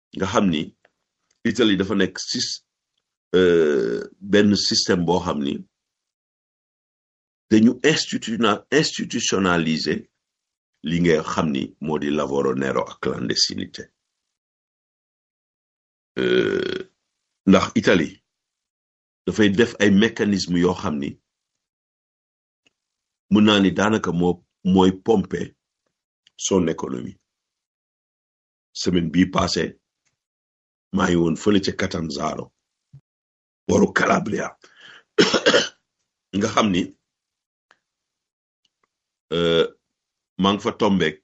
nga xam ni Italie dafa nekk sis benn système boo xam ni dañu institutiona institutionnaliser li nga xam ni moo di lavoro nero ak clandestinité ndax Italie dafay def ay mécanisme yoo xam ni mën naa ni daanaka moo mooy pomper son économie semaine bii passé maa ngi woon fële ca Catanzaro waru Calabria nga xam ni maa ngi fa tombeek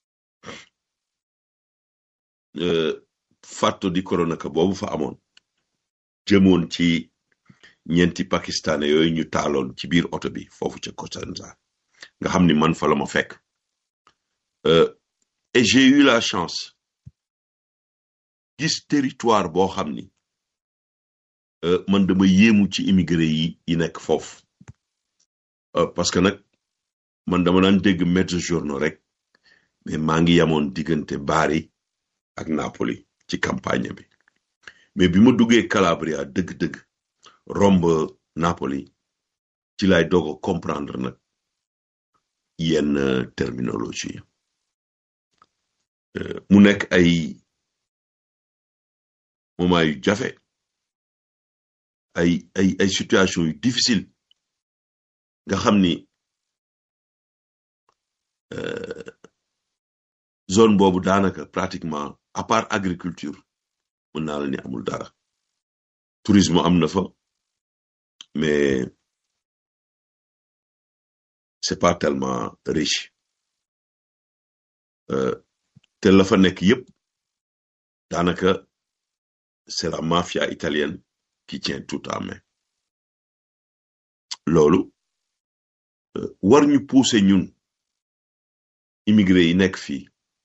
fatto di Cronaca boobu fa amoon jëmoon ci ñeenti pakistanais yooyu ñu taaloon ci biir oto bi foofu ca Catanzaro nga xam ni man fa la ma fekk et j'ai eu la chance gis territoire boo xam ni man dama yéemu ci immigré yi yi nekk foofu parce que nag man dama daan dégg mezzogiorno rek mais maa ngi yamoon diggante Bari ak Napoli ci campagne bi mais bi ma duggee Calabria dëgg-dëgg romb Napoli ci lay doog a comprendre nag yenn terminologie mu nekk ay moment yu jafe ay ay ay situation yu difficile nga xam ni zone boobu daanaka pratiquement à part agriculture mën naa la ni amul dara tourisme am na fa mais c'est pas tellement riche te la fa nekk yépp daanaka c'est la mafia italienne qui tient tout en main loolu war ñu pousser ñun immigré yi nekk fii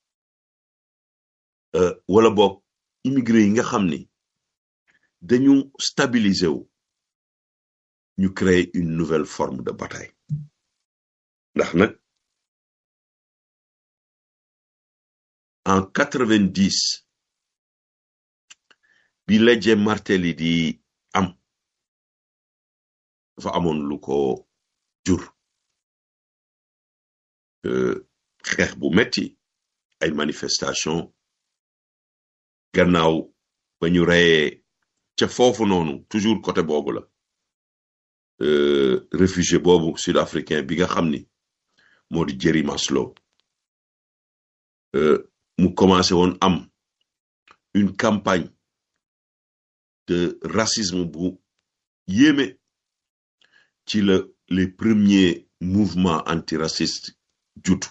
wala boog immigré yi nga xam ni dañu stabiliser wu ñu créer une nouvelle forme de bataille ndax nag en quatre-vingt-dix bi Legge Martelli di am dafa amoon lu ko jur xeex bu metti ay manifestation gannaaw ba ñu reyee ca foofu noonu toujours côté boobu la réfugié boobu sud-africain bi nga xam ni moo di Jerry Maslow mu commencé woon am une campagne de racisme bu yéeme ci la les premiers mouvements antiracistes jutu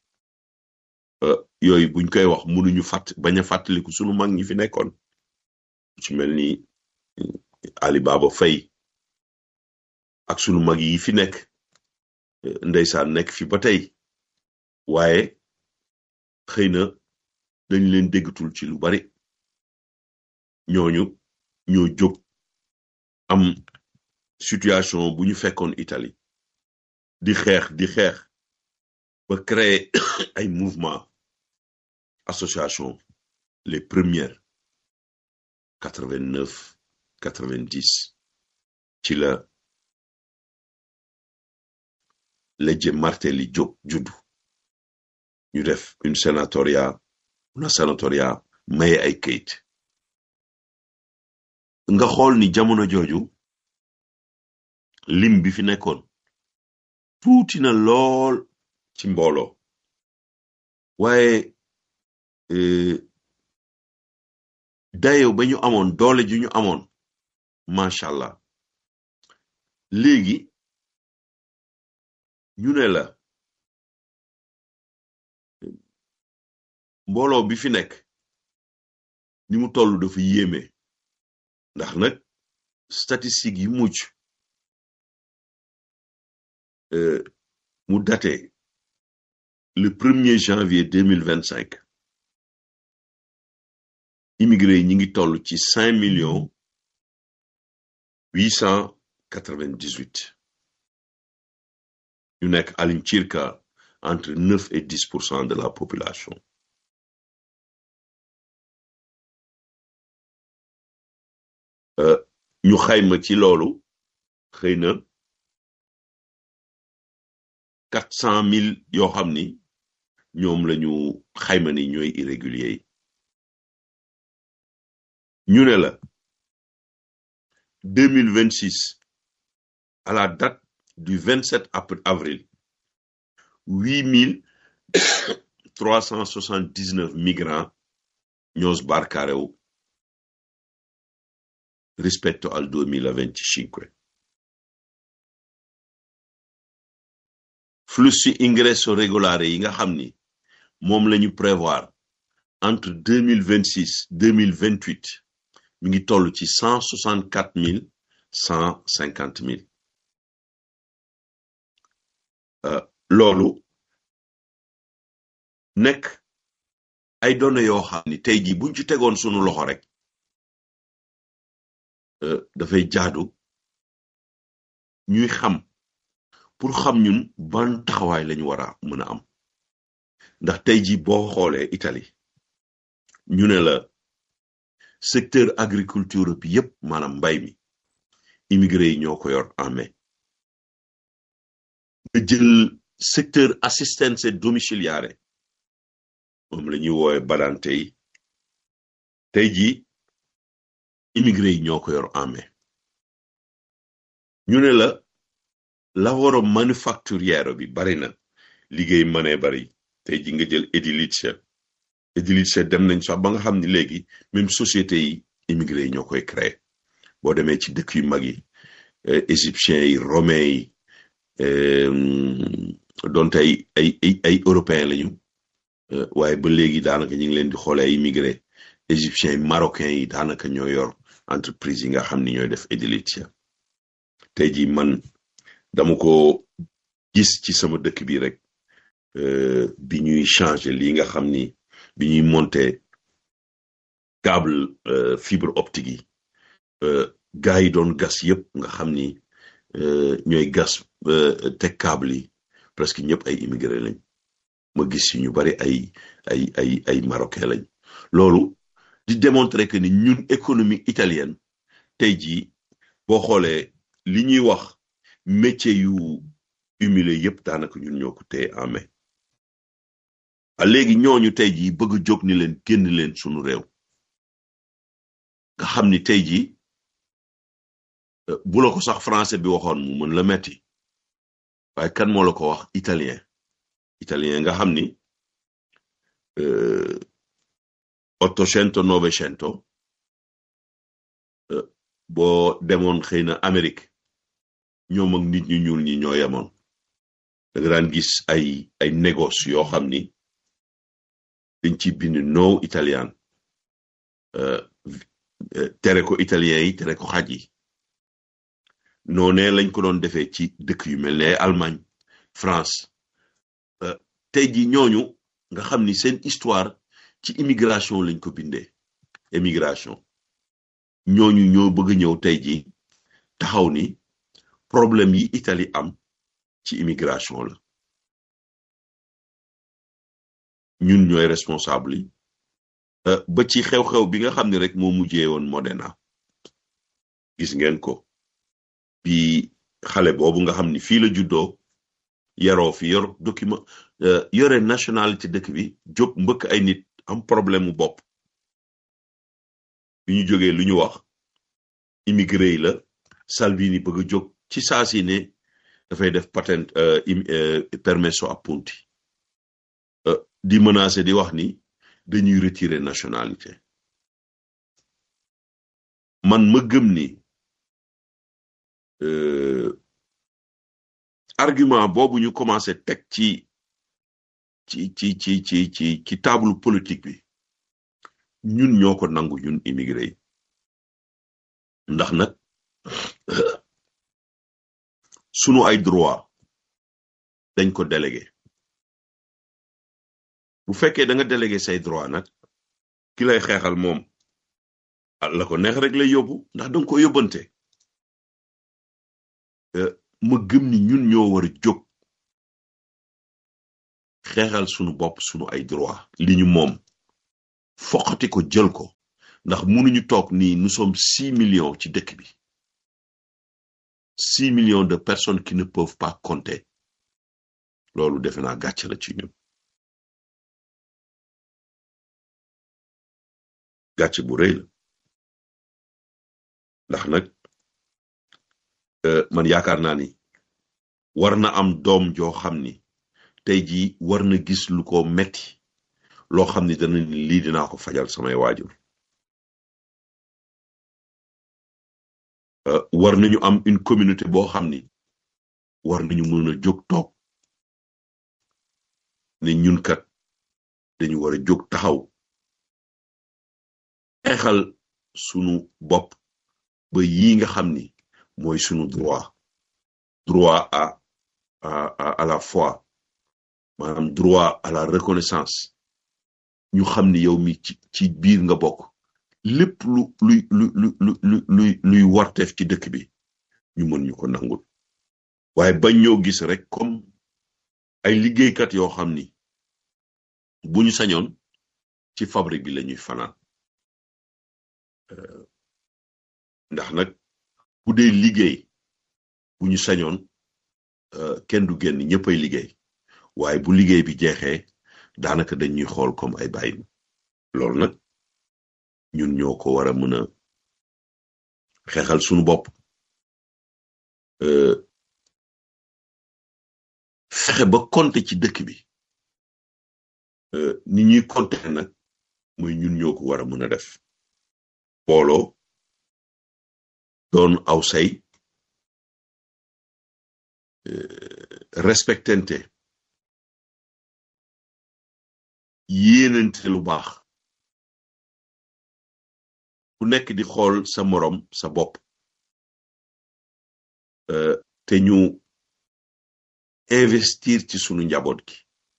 yooyu buñ koy wax mënuñu fàtt bañ a fàttaliku sunu mag ñi fi nekkoon ci mel ni Ali Baba Faye ak sunu mag yi fi nekk ndeysaan nekk fi ba tey waaye xëy na dañ leen déggatul ci lu bari ñooñu ñoo jóg am situation bu ñu fekkoon Italie di xeex di xeex ba créer ay mouvement association les premières quatre-vingt-neuf quatre-vingt-dix ci la Legge Martelli jóg juddu ñu def une sénatoria una sénatoria maye ay kayit nga xool ni jamono jooju lim bi fi nekkoon tuuti na lool ci mbooloo waaye dayo ba ñu amoon doole ju ñu amoon macha allah léegi ñu ne la mbooloo bi fi nekk ni mu toll dafa yéeme ndax nag statistique yi mucc mu daté le premier janvier deux mille vingt cinq immigré yi ñi ngi toll ci cinq millions huit cent quatre vingt dix huit ñu nekk all'incirca entre neuf et dix pour cent de la population ñu xayma ci loolu xëy na quatre cent mille yoo xam ni ñoom la ñu xayma ni ñooy irrégulier yi ñu ne la deux mille vingt six à la date du vingt sept avril huit mille trois cent soixante dix neuf migrants ñoo sbarcarew rispetto al duemilaventicinque flussi ingresso regolare yi nga xam ni moom la ñu prévoir entre deux mille vingt six deux mille vingt huit mi ngi toll ci cent soixante quatre mille cent cinquante mille loolu nekk ay données yoo xam ni tey jii buñ ci tegoon sunu loxo rek dafay jaadu ñuy xam pour xam ñun ban taxawaay lañu war a mën a am ndax tey jii boo xoolee Italie ñu ne la secteur agriculture bi yépp maanaam mbay mi immigré yi ñoo ko yor en mai nga jël secteur assistenza domiciliare moom la ñuy woowe badante yi tey jii immigré yi ñoo ko yor en mai ñu ne la lavoro manifatturiero bi bari na liggéey mënee bari tey ji nga jël edilizia edilizia dem nañ sax ba nga xam ni léegi même société yi immigré yi ñoo koy créer boo demee ci dëkk yu mag yi égyptiens yi romains yi donte ay ay ay ay européens lañu waaye ba léegi daanaka ñu ngi leen di xoolee ay immigré égyptiens yi marocains yi daanaka ñoo yor entreprise yi nga xam ni ñooy def edilizia tey ji man dama ko gis ci sama dëkk bi rek bi ñuy changer lii nga xam ni bi ñuy monter câble fibre optique yi gars yi doon gas yëpp nga xam ni ñooy gas teg câble yi presque ñëpp ay immigré lañ ma gis ci ñu bari ay ay ay ay marocain lañ loolu di démontrer que ni ñun économie italienne tey jii boo xoolee li ñuy wax métier yu humilier yëpp daanaka ñun ñoo ko téye en mai a léegi ñooñu tey jii bëgg a jóg ni leen génn leen sunu réew nga xam ni tey jii bu la ko sax français bi waxoon mu mën la metti waaye kan moo la ko wax italien italien nga xam ni ottocento novecento boo demoon xëy na Amérique ñoom ak nit ñu ñuul ñi ñoo yemoon da nga daan gis ay ay négoce yoo xam ni dañ ci bind no italien tere ko italien yi tere ko xaj yi noonee lañ ko doon defee ci dëkk yu mel ne Allemagne France tey ji ñooñu nga xam ni seen histoire ci immigration lañ ko bindee émigration ñooñu ñoo bëgg ñëw tey ji taxaw ni problème yi Italie am ci immigration la ñun ñooy responsable yi ba ci xew-xew bi nga xam ne rek moo mujjee woon Modena gis ngeen ko bi xale boobu nga xam ni fii la juddoo yaroo fi yor document yore nationalité dëkk bi jóg mbëkk ay nit am problème mu bopp bi ñu jógee lu ñu wax immigré yi la Salvini bëgg a jóg ci saa si ne dafay def patent permesso appunti di menacer di wax ni dañuy retirer nationalité man ma gëm ni argument boobu ñu commencé teg ci ci ci ci ci ci ci table politique bi ñun ñoo ko nangu ñun immigré yi ndax nag sunu ay droit dañ ko délégué bu fekkee da nga délégué say droit nag ki lay xeexal moom la ko neex rek lay yóbbu ndax danga ko yóbbante ma gëm ni ñun ñoo war a jóg xeexal sunu bopp sunu ay droit li ñu moom foqati ko jël ko ndax mënuñu toog nii nous sommes six millions ci dëkk bi six millions de personnes qui ne peuvent pas compter loolu defe naa gàcce la ci ñun gàcce bu rëy la ndax nag man yaakaar naa ni war na am doom joo xam ni tey jii war na gis lu ko metti loo xam ni dana ni lii dinaa ko fajal samay waajur war nañu am une communauté boo xam ni war nañu mën a jóg toog ne ñun kat dañu war a jóg taxaw xeexal sunu bopp ba yi nga xam ni mooy sunu droit droit à à à la foi maanaam droit à la reconnaissance ñu xam ni yow mi ci ci biir nga bokk lépp lu luy lu lu lu luy luy warteef ci dëkk bi ñu mën ñu ko nangul waaye bañ ñoo gis rek comme ay liggéeykat yoo xam ni bu ñu sañoon ci fabrique bi lañuy fanaan ndax nag bu dee liggéey bu ñu sañoon kenn du génn ñëppay liggéey waaye bu liggéey bi jeexee daanaka dañuy xool comme ay bàyyi loolu nag ñun ñoo ko war a mën a xeexal sunu bopp fexe ba compter ci dëkk bi ni ñuy compter nag mooy ñun ñoo ko war a mën a def booloo doon aw say respectante yéenante lu baax ku nekk di xool sa moroom sa bopp te ñu investir ci sunu njaboot gi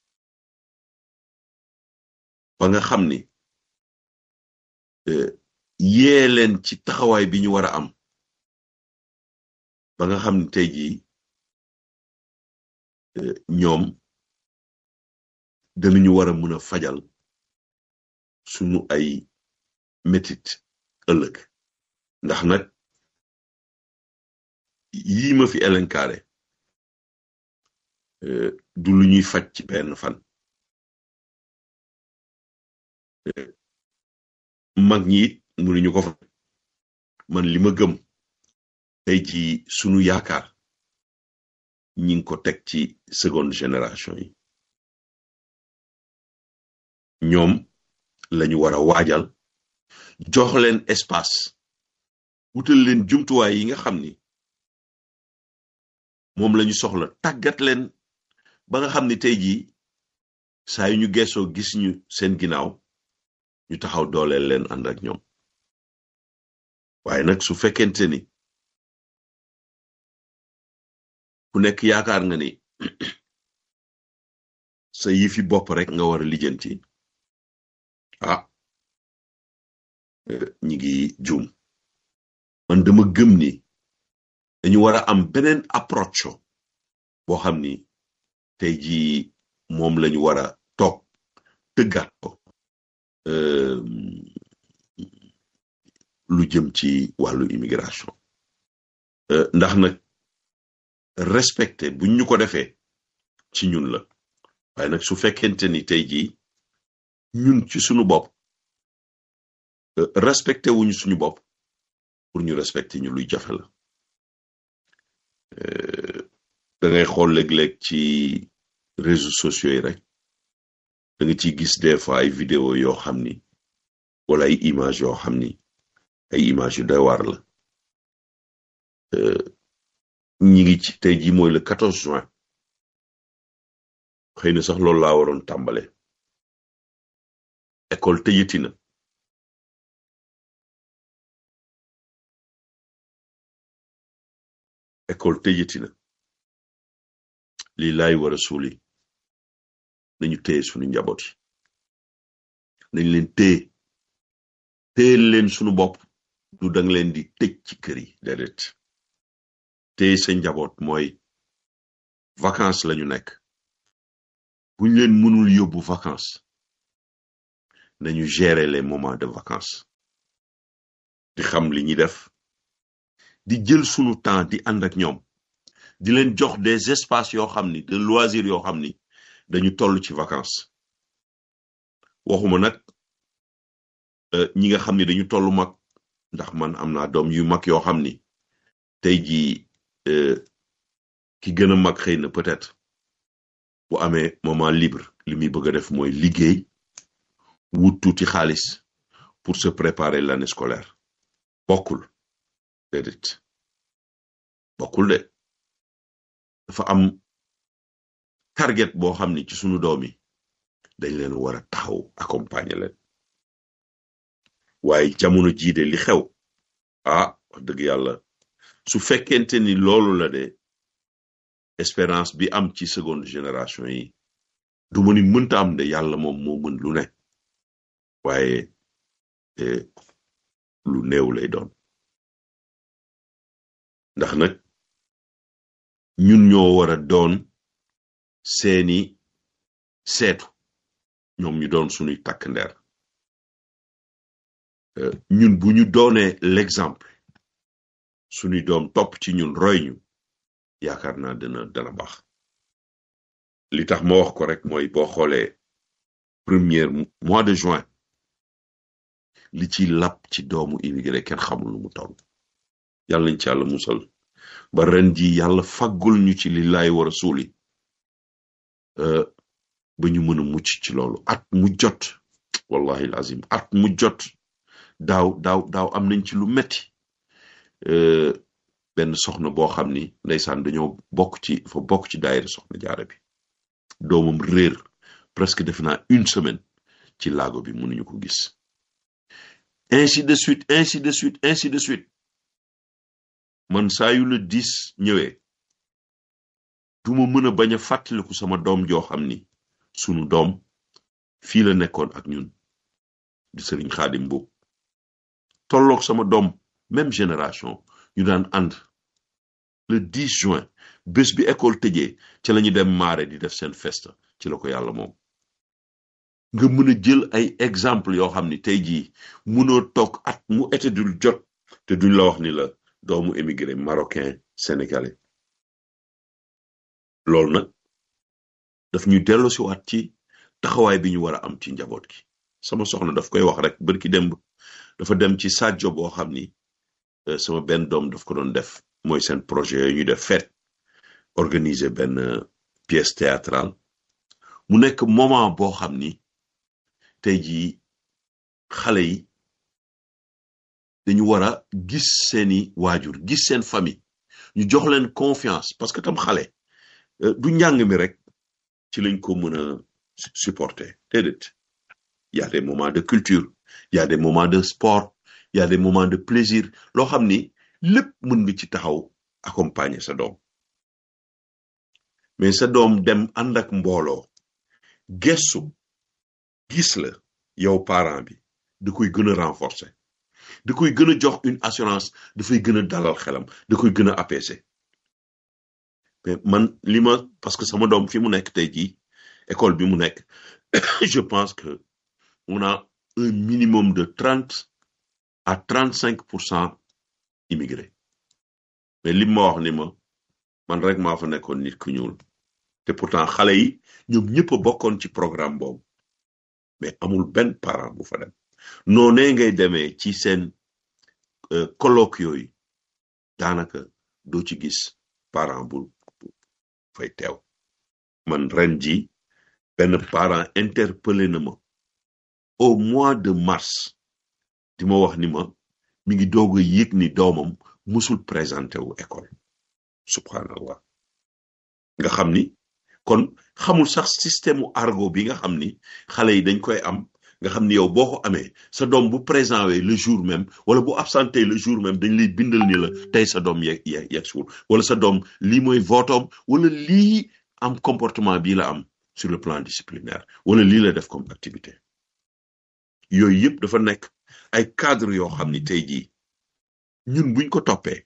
ba nga xam ni yee leen ci taxawaay bi ñu war a am ba nga xam ni tey jii ñoom danañu war a mën a fajal sunu ay metit ëllëg ndax nag yii ma fi elenkaare du lu ñuy faj ci benn fan mag ñi it mënuñu ko fa man li ma gëm tey ci sunu yaakaar ñi ngi ko teg ci seconde génération yi ñoom lañu war a waajal jox leen espace wutal leen jumtuwaay yi nga xam ni moom lañu soxla tàggat leen ba nga xam ni tey jii saa yu ñu geesoo gis ñu seen ginnaaw ñu taxaw dooleel leen ànd ak ñoom waaye nag su fekkente ni ku nekk yaakaar nga ni sa yëfi bopp rek nga war a lijjanti ah ñi ngi juum man dama gëm ni dañu war a am beneen approche boo xam ni tey jii moom lañu war a toog tëggaat ko lu jëm ci wàllu immigration ndax nag respecté buñ ñu ko defee ci ñun la waaye nag su fekkente ni tey jii ñun ci suñu bopp respecté wuñu suñu bopp pour ñu respecté ñu luy jafe la da ngay xool léeg-léeg ci réseaux sociaux yi rek da nga ciy gis des fois ay vidéo yoo xam ni wala ay image yoo xam ni ay image yu doy waar la ñi ngi ci tey jii mooy le 14 juin xëy na sax loolu laa waroon tàmbale école tëjati na école tëjati na lii laay war a suuli nañu téye sunu njaboot yi nañ leen téye téye leen sunu bopp du dang leen di tëj ci kër yi déedéet téye sa njaboot mooy vacances lañu nekk buñ leen mënul yóbbu vacances nañu gérer les moments de vacances di xam li ñuy def di jël sunu temps di ànd ak ñoom di leen jox des espaces yoo xam ni de loisirs yoo xam ni dañu toll ci vacances waxuma nag ñi nga xam ni dañu toll mag ndax man am naa doom yu mag yoo xam ni tey jii ki gën a mag xëy na peut-être bu amee moment libre li muy bëgg a def mooy liggéey wut tuuti xaalis pour se préparer l'année scolaire bokkul déedéet bokkul de dafa am target boo xam ni ci sunu doom yi dañ leen war a taxaw accompagner leen waaye jamono jii de li xew ah wax dëgg yàlla su fekkente ni loolu la de espérance bi am ci seconde génération yi du ma ni mënta am de yàlla moom moo mën lu ne waaye lu néew lay doon ndax nag ñun ñoo war a doon seeni seetu ñoom ñu doon sunuy takk ndeer ñun bu ñu doonee l'exemple sunuy doom topp ci ñun roy ñu yaakaar naa dana dana baax li tax ma wax ko rek mooy boo xoolee premier mois de juin li ci lap ci doomu immigré kenn xamul lu mu toll yàlla nañ ci yàlla musal ba ren ji yàlla faggul ñu ci li laay war a suuli ba ñu mën a mucc ci loolu at mu jot wallahi azim at mu jot daaw daaw daaw am nañ ci lu metti benn soxna boo xam ni ndeysaan dañoo bokk ci fa bokk ci daayira soxna jaara bi doomam réer presque def naa une semaine ci laago bi mënuñu ko gis ainsi de suite ainsi de suite ainsi de suite man saa yu la dis ñëwee duma mën a bañ a fàttaliku sama doom joo xam ni sunu doom fii la nekkoon ak ñun di sëriñ xaadim mbuub tolloog sama doom même génération ñu daan ànd le 10 juin bés bi école tëjee ci lañu dem maare di def seen festa ci la ko yàlla moom nga mën a jël ay exemple yoo xam ni tey jii mënoo toog at mu été dul jot te duñ la wax ni la doomu émigré marocain sénégalais loolu nag daf ñu dellu si waat ci taxawaay bi ñu war a am ci njaboot gi sama soxna daf koy wax rek bërki demb dafa dem ci Sadio boo xam ni sama benn doom daf ko doon def mooy seen projet yooyu ñu def fête organiser benn pièce théâtrale mu nekk moment boo xam ni tey jii xale yi dañu war a gis seeni waajur gis seen famille ñu jox leen confiance parce que tam xale du njàng mi rek ci lañ ko mën a supporter déedéet y a des moments de culture y a des moments de sport y a des moments de plaisir loo xam ni lépp mën nga ci taxaw accompagner sa doom mais sa doom dem ànd ak mbooloo gestu gis la yow parent bi da koy gën a renforcer da koy gën a jox une assurance dafay gën a dalal xelam da koy gën a apaiser mais man li ma parce que sama doom fi mu nekk tey jii école bi mu nekk je pense que on a un minimum de trente à trente cinq pour cent immigrés mais li ma wax ni ma man rek maa fa nekkoon nit ku ñuul te pourtant xale yi ñoom ñëpp a bokkoon ci programme boobu mais amul benn parent bu fa dem noonee ngay demee ci seen colloque yooyu daanaka doo ci gis parent bu fay teew man ren ji benn parent interpellé na ma au mois de mars di ma wax ni ma mi ngi doog a yëg ni doomam musul présenté wu école subhanallah nga xam ni kon xamul sax système mu argot bi nga xam ni xale yi dañ koy am nga xam ni yow boo ko amee sa doom bu présent wee le jour même wala bu absenté le jour même dañ lay bindal ni la tey sa doom yeeg yeeg yeeg suul wala sa doom lii mooy votoom wala lii am comportement bii la am sur le plan disciplinaire wala lii la def comme activité yooyu yëpp dafa nekk ay cadre yoo xam ni tey jii ñun buñ ko toppee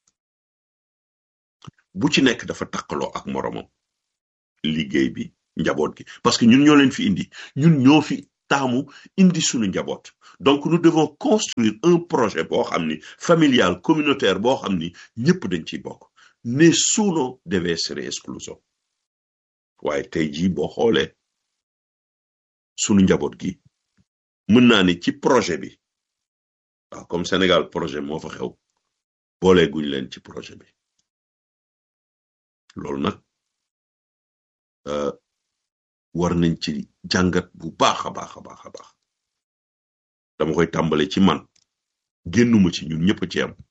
bu ci nekk dafa takkaloo ak moromam liggéey bi njaboot gi parce que ñun ñoo leen fi indi ñun ñoo fi taamu indi sunu njaboot donc nous devons construire un projet boo xam ni familial communautaire boo xam ni ñëpp dañ ciy bokk nessuno deve essere escluso waaye tey jii boo xoolee sunu njaboot gi mën naa ni ci projet bi waaw comme Sénégal projet moo fa xew boole guñ leen ci projet bi loolu nag war nañ ci jàngat bu baax a baax a baax a baax dama koy tàmbale ci man génnuma ci ñun ñëpp ci am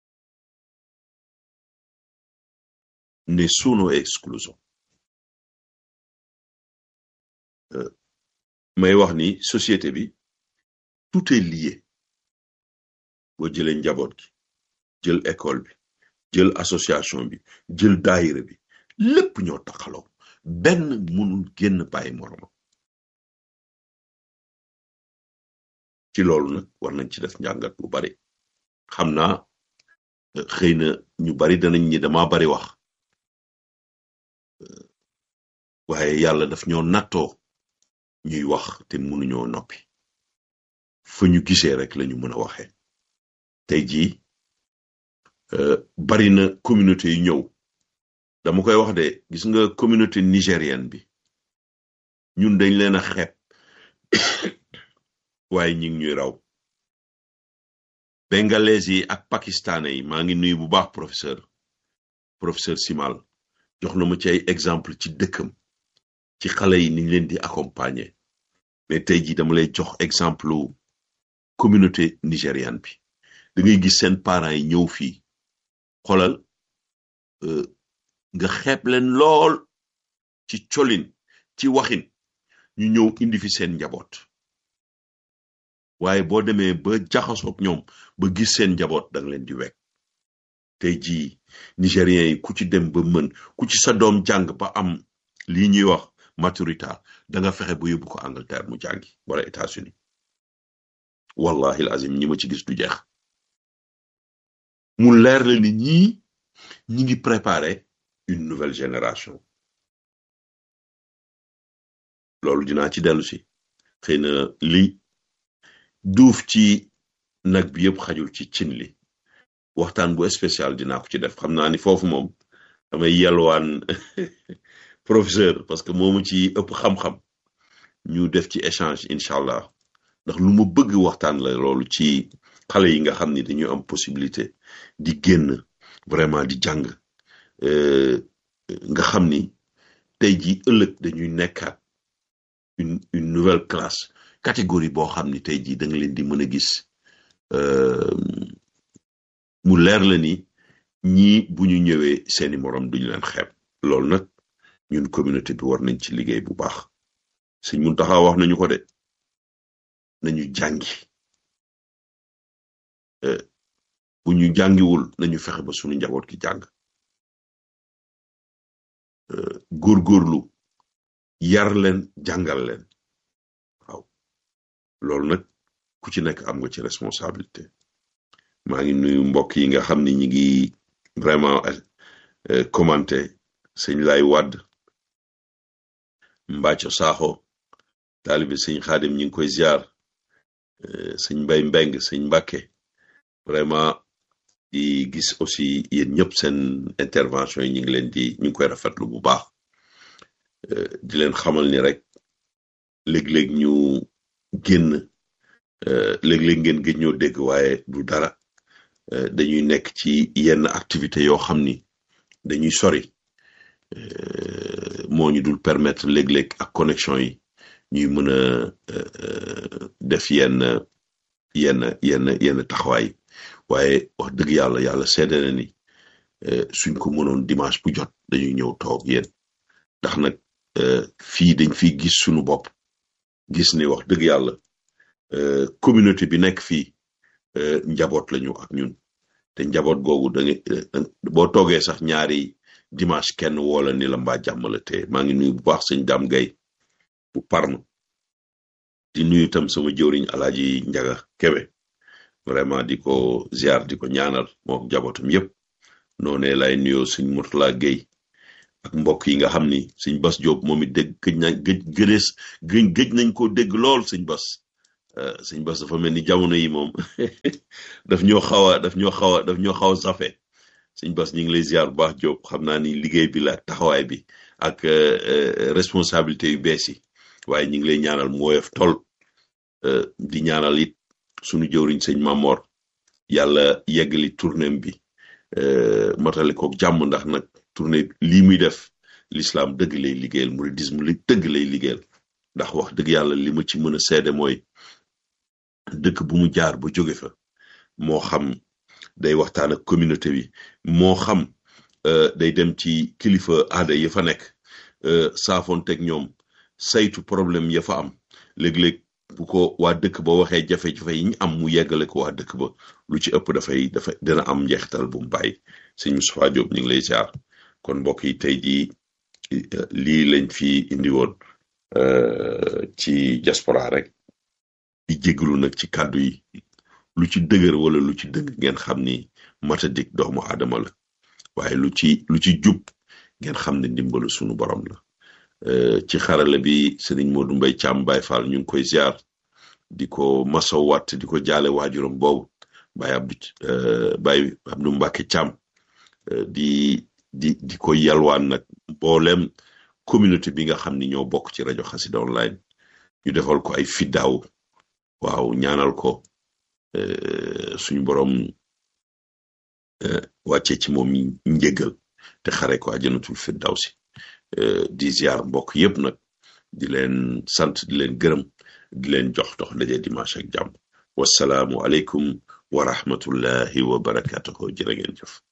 nessuno è escluso may wax ni société bi tout est lié boo jëlee njaboot gi jël école bi jël association bi jël daayira bi lépp ñoo taxaloo benn mënul génn bàyyi moromam ci loolu nag war nañ ci def njàngat bu bari xam naa xëy na ñu bari danañ ñi dama bari wax waaye yàlla daf ñoo nattoo ñuy wax te mënuñoo noppi fa ñu gisee rek lañu mën a waxee tey jii bari na communauté yu ñëw dama koy wax de gis nga communauté nigérienne bi ñun dañ leen a xeeb waaye ñi ngi ñuy raw bengalais yi ak pakistanais yi maa ngi nuyu bu baax professeur professeur Simal jox na ma ci ay exemple ci dëkkam ci xale yi niñ leen di accompagner mais tey jii dama lay jox exemple communauté nigériane bi da ngay gis seen parents yi ñëw fii xoolal nga xeeb leen lool ci colin ci waxin ñu ñëw indi fi seen njaboot waaye boo demee ba jaxasoog ñoom ba gis seen njaboot danga leen di wekk tey jii nigériens yi ku ci dem ba mën ku ci sa doom jàng ba am lii ñuy wax maturité da nga fexe ba yóbbu ko Angleterre mu jàngi wala États-Unis wallahi azim ñi ma ci gis du jeex mu leer la ni ñii ñi ngi préparer une nouvelle génération loolu dinaa ci dellu si xëy na li duuf ci nag bi yëpp xajul ci cin li waxtaan bu spécial dinaa ko ci def xam naa ni foofu moom damay yelwaan professeur parce que moomu ci ëpp xam-xam ñu def ci échange incha allah ndax lu ma bëgg waxtaan la loolu ci xale yi nga xam ni dañu am possibilité di génn vraiment di jàng nga xam ni tey ji ëllëg dañuy nekkaat une une nouvelle classe catégorie boo xam ni tey jii da nga leen di mën a gis mu leer la ni ñii bu ñu ñëwee seeni moroom duñu leen xeeb loolu nag ñun communauté bi war nañ ci liggéey bu baax Sëñ Muntaxa wax nañu ko de nañu jàngi bu ñu jàngiwul nañu fexe ba suñu njaboot gi jàng góorgóorlu yar leen jàngal leen waaw loolu nag ku ci nekk am nga ci responsabilité maa ngi nuyu mbokk yi nga xam ni ñi ngi vraiment commenté sëñ lay wadd mbàcco saaxo taalibe sëñ xaadim ñi ngi koy ziar sëñ mbay mbeng sëñ mbàkke vraiment di gis aussi yéen ñëpp seen intervention yi ñu ngi leen di ñu ngi koy rafetlu bu baax di leen xamal ni rek léeg-léeg ñu génn léeg-léeg ngeen gëj ñoo dégg waaye du dara dañuy nekk ci yenn activité yoo xam ni dañuy sori moo ñu dul permettre léeg-léeg ak connexion yi ñuy mën a def yenn yenn yenn yenn taxawaay waaye wax dëgg yàlla yàlla seede na ni suñ ko mënoon dimanche bu jot dañuy ñëw toog yéen ndax nag fii dañ fiy gis suñu bopp gis ni wax dëgg yàlla communauté bi nekk fii njaboot lañu ak ñun te njaboot googu da nga boo toogee sax ñaari dimanche kenn woola ni la mbaa jàmm la te maa ngi nuyu bu baax sëñ Dame Gueye bu Parme di nuyu tam sama jëwriñ alaaji Njaga Kebe vraiment di ko ziar di ko ñaanal moom njabootam yépp noonee lay nuyoo sëñ Murtala Gueye ak mbokk yi nga xam ni sëñ Bas Diop moom it dégg gëj nañ gëj gënees gëj gëj nañ koo dégg lool sëñ Bas sëñ Bas dafa mel ni jamono yi moom daf ñoo xaw a daf ñoo xaw a daf ñoo xaw a safe sëñ Bas ñu ngi lay ziar bu baax Diop xam naa ni liggéey bi la taxawaay bi ak responsabilité yu bees yi waaye ñu ngi lay ñaanal mu woyof tol di ñaanal it sunu jëwriñ sëñ Mamor yàlla yeggali tournéem bi matali ko jàmm ndax nag tournée lii muy def l'islam dëgg lay liggéeyal mouridisme li dëgg lay liggéeyal ndax wax dëgg yàlla li ma ci mën a seede mooy dëkk bu mu jaar ba jóge fa moo xam day waxtaan ak communauté bi moo xam day dem ci kilifa aada ya fa nekk saafoonteeg ñoom saytu problème ya fa am léeg-léeg bu ko waa dëkk ba waxee jafe-jafe yi ñu am mu yeggale ko waa dëkk ba lu ci ëpp dafay dafay dina am njeexital bu mu bàyyi sëñ Moustapha Diop ñu ngi lay ziar kon mbokk yi tey jii lii lañ fi indi woon ci diaspora rek di jégalu nag ci kàddu yi lu ci dëgër wala lu ci dëgg ngeen xam ni matadik doomu aadama la waaye lu ci lu ci jub ngeen xam ne ndimbalu sunu borom la ci xarala bi Serigne Modou Mbaye Thiam Baye Fall ñu ngi koy ziar di ko masaw watt di ko jaale waajuram boobu Baye Abdou Baye Abdou Mbacke Thiam di di di ko yalwaan nag mboolem communauté bi nga xam ni ñoo bokk ci rajo Xassida online ñu defal ko ay fiddaaw waaw ñaanal ko suñu borom wàccee ci moom njëgal te xare ko àjjanatul firdawsi di ziar mbokk yépp nag di leen sant di leen gërëm di leen jox dox daje dimanche ak jàmm wasalaamu aleykum wa rahmatullahi wa barakatuhu jërë ngeen jëf